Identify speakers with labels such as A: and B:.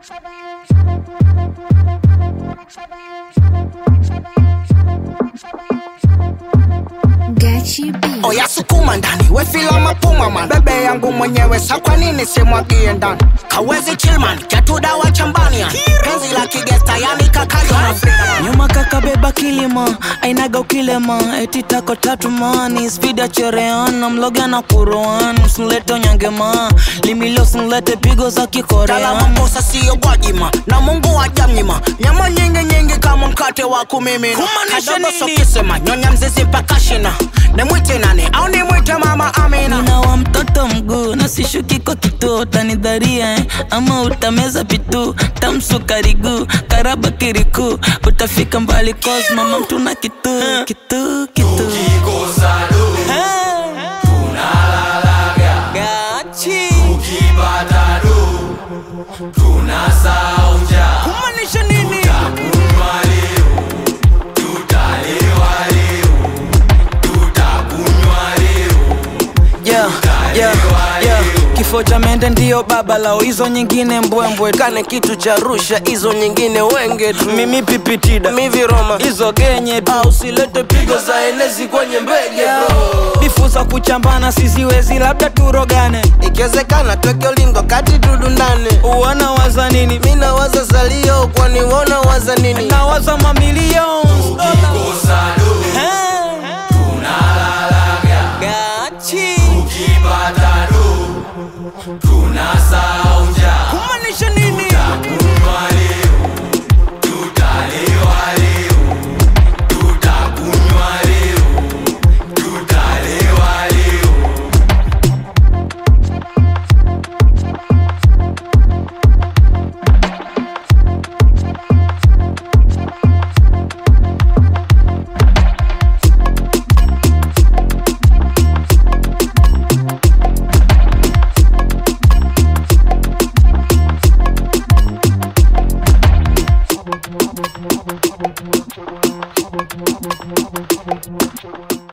A: Gachi B.
B: oya sukuma ndani wefila mapuma man bebe yangu mwenyewe sa kwa nini simwagie ndani kawezi chilman chatudawa chambania penzi la kigesta yani kakayo
C: nyuma kakabeba kilima ainaga ukilema eti tako tatu mani spida chereana mloga na kuroan usinlete onyangema limilo usinlete pigo za
B: Kala
C: kikorean
B: makosa siyo gwajima na mungu wajamnyima nyama nyingi nyingi kama mkate wa kumimina
C: Kumaanisha
B: kadogo
C: nini?
B: sokisema nyonya mzizi mpaka shina nimwite nani au nimwite mama amina
C: nina wa mtoto mguu na sishuki kwa kituo utanidharia eh? ama utameza pitu tamsukariguu karaba kiriku utafika mbali cos mama mtuna kitu kitu kitu Hey. Gachi. Kumaanisha nini? Yeah, yeah, yeah. kifo cha mende ndiyo baba lao hizo nyingine mbwembwe
D: kane kitu cha rusha hizo nyingine wenge tu
C: mimi pipitida
D: miviroma
C: hizo genye tu
D: au silete pigo za enezi kwenye mbege bro
C: bifu za kuchambana siziwezi labda turogane
D: ikiwezekana tweke ulingo kati tudundane
C: uwana waza nini
D: mi nawaza salio kwani wona waza nini
C: nawaza mamilion Gachi. Kumaanisha nini?